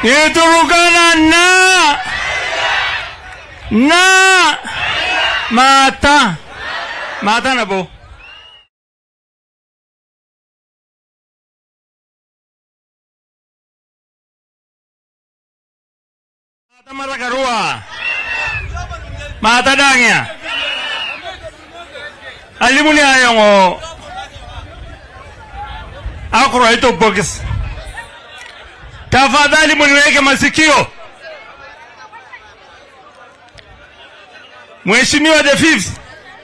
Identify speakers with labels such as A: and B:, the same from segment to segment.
A: Iturukana na na mata mata na po. Mata marakarua. Mata dangya. Alimu ni ayongo. Akro ito box. Tafadhali muniweke masikio. Mheshimiwa the fifth,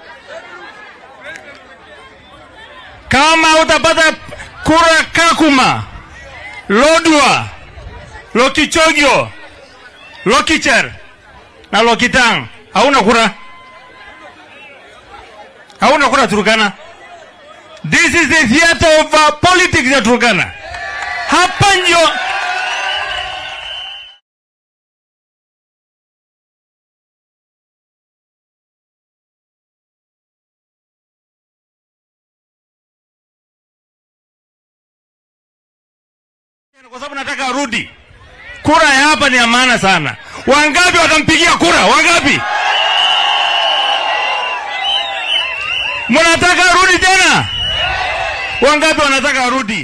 A: kama utapata kura Kakuma, Lodwa, Lokichogyo, Lokicher na Lokitang, hauna kura, hauna kura Turkana. This is the theater of uh, politics ya Turkana. Hapa ndio kwa sababu nataka arudi. Kura ya hapa ni ya maana sana. Wangapi watampigia kura? Wangapi? Mnataka arudi tena? Wangapi wanataka arudi?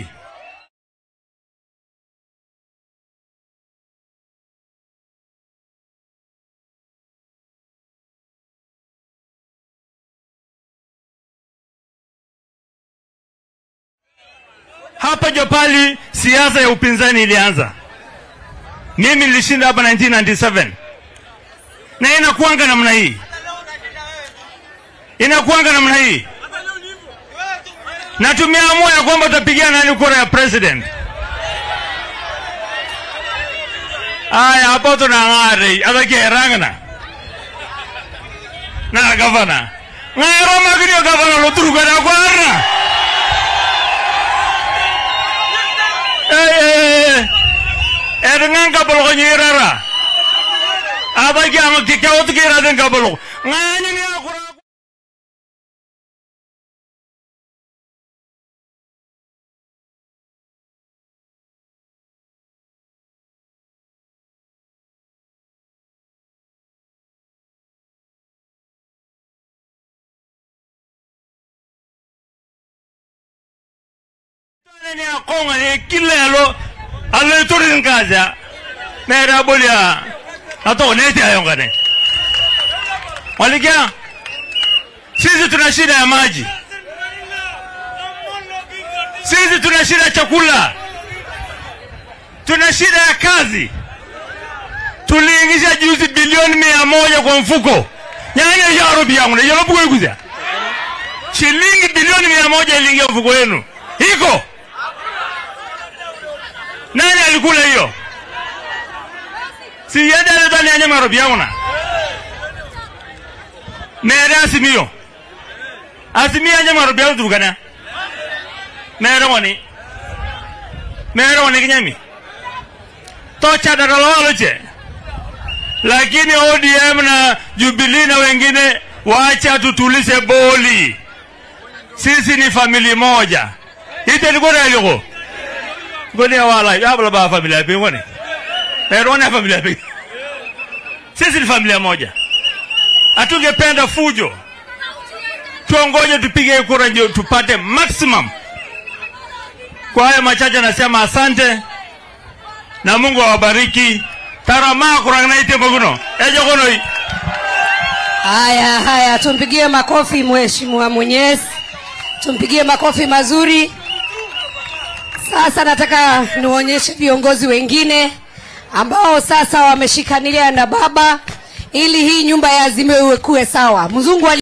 A: Hapa ndio pali siasa ya upinzani ilianza. Mimi nilishinda hapa 1997 na inakuanga namna hii, inakuanga namna hii, na tumeamua ya kwamba tutapigia nani kura ya president. Aya, hapo tunang'are athakerang'ana na gavana ng'ero maginio gavana loturugana kwarna Erngan kabel ko nyirara. Apa ki ang kikaw tu kira den kabel. Ngani ni aku ni akonga ni kilelo alo turin kaza mera bolia ato neti ayongane walikia sisi tuna shida ya maji sisi tuna shida ya chakula tuna shida ya kazi tuliingisha juzi bilioni mia moja kwa mfuko nyanya yarobi yangu na yalobukuikuza shilingi bilioni mia moja iliingia mfuko wenu iko nani alikula hiyo? Si yende aletani anye marobi yauna. Mere asimio. Asimio anye marobi yauna tukana. Mere wani. Mere wani kinyami. Tocha daralo waloche. Lakini ODM na Jubilee na wengine wacha tutulize boli. Sisi ni famili moja. Ite ni kore aliko ngoni wala yabla ba familia pe ngoni pero na familia pe sisi ni familia moja hatungependa fujo tuongoje tupige kura ndio tupate maximum kwa haya machache nasema asante na Mungu awabariki tarama kurangna ite maguno ejo kono
B: Haya, haya, tumpigie makofi mheshimiwa Mwenyezi, tumpigie makofi mazuri. Sasa nataka niwaonyeshe viongozi wengine ambao sasa wameshikanilia na baba ili hii nyumba ya Azimio iwe kuwe sawa. Mzungu ali